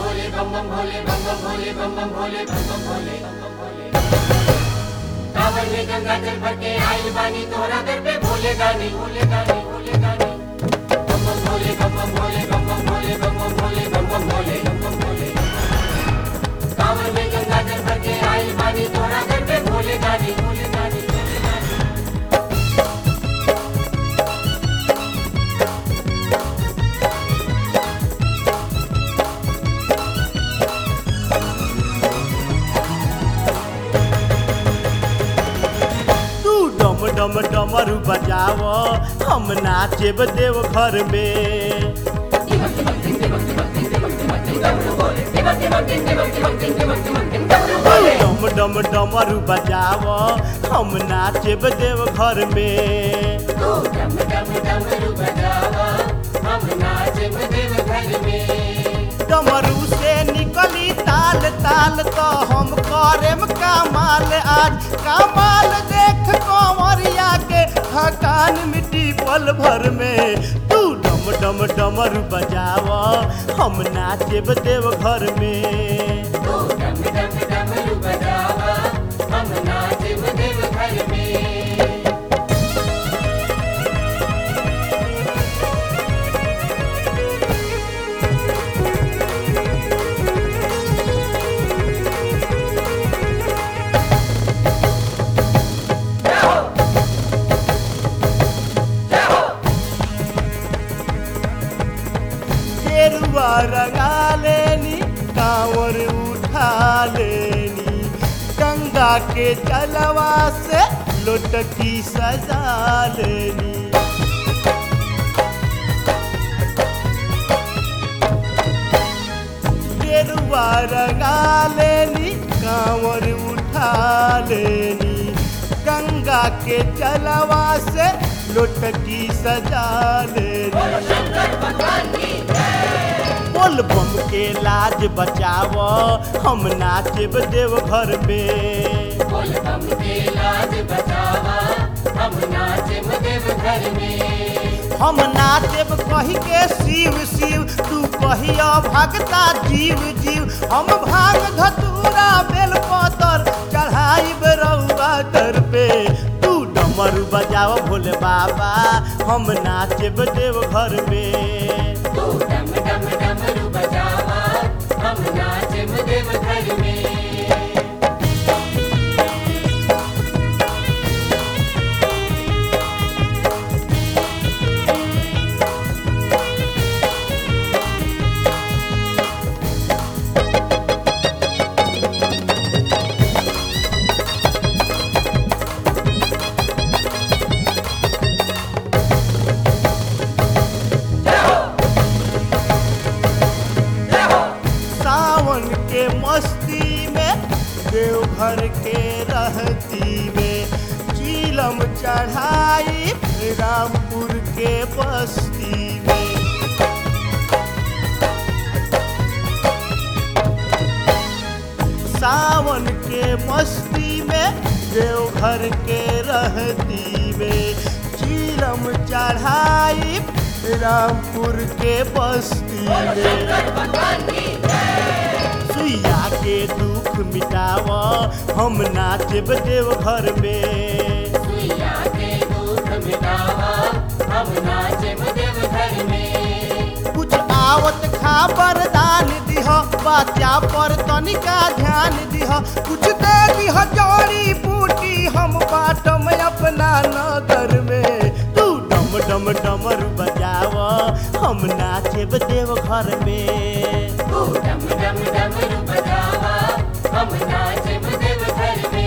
भोले बम बम भोले बम बम भोले बम बम भोले बम बम भोले बम बम भोले कांवर में गंगा जल भर के आइल बानी तोहरा दर पे भोले गानी भोले गानी भोले गानी बम बम भोले बम बम भोले बम बम भोले बम बम भोले बम बम भोले बम बम भोले कांवर में गंगा जल भर के आइल बानी तोहरा दर पे भोले गानी भोले गानी भोले गानी तू डम डम डमरू बजाव हम नाचेब देव घर में डम डम डमरू बजाव हम नाचेब देव घर में तू डम डम डमरू बजावा हम नाचब देव घर में डमरू से निकली ताल ताल तो हम करेम कमाल आज कमाल देख कंवरिया के थकान मिट्टी पल भर में तू डम डम डमरू बजाव हम नाचेब देव घर में तू डम डम डमरू बजावा हम नाचब देव घर में गेरुआ रंगा लेनी कांवर उठा लेनी गंगा के जलवा से लोटकी सजा लेनी गेरुआ रंगा लेनी कांवर उठा लेनी गंगा के जलवा से लोटकी सजा लेनी बोल बम के लाज बचाव हम नाचब देव घर में बोल बम के लाज बचावा हम नाचब देव घर में हम नाचब कही के शिव शिव तू कहिया भगता जीव जीव हम भांग धतूरा बेल पतर चढ़ाई रउआ दर पे तू डमरू बजाव भोले बाबा हम नाचब देव घर में तू डम डम डमरू बजावा हम नाचब देव घर में सावन के मस्ती में देवघर के रहती में चीलम चढ़ाई रामपुर के बस्ती में सावन के मस्ती में देवघर के रहती में चीलम चढ़ाई रामपुर के बस्ती में सुइया के दुख मिटाव हम नाचब देव घर में सुइया के दुख मिटावा हम नाचब देव घर में कुछ आवत खा वरदान दिह बच्चा पर तनिका ध्यान दिह कुछ दे दिह जड़ी बूटी हम बाटम अपना नगर में तू डम डम डमरू बजाव हम नाचब देव घर में तू डम डम डमरू बजावा हम नाचब देव घर में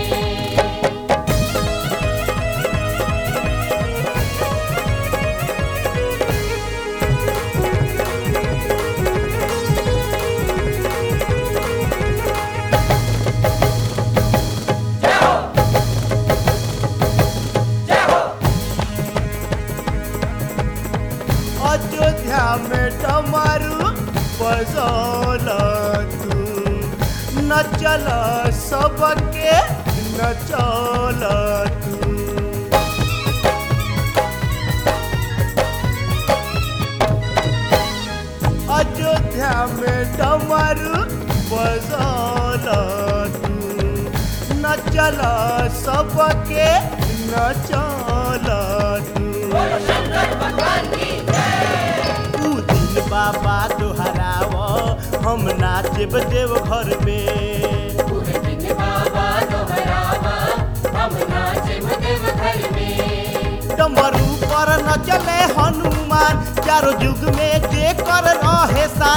अयोध्या में डमरू बजौल तू नचल सबके नचौल तू अयोध्या दुनिया में डमरू बजाला तू न चला सबके न चला तू ऊ दिन बाबा दोहराव हम नाचब देव घर में पूरे दिन बाबा दोहरावा हम नाचे देव घर में डमरू पर न चले हनुमान चारों युग में जे कर रहे सान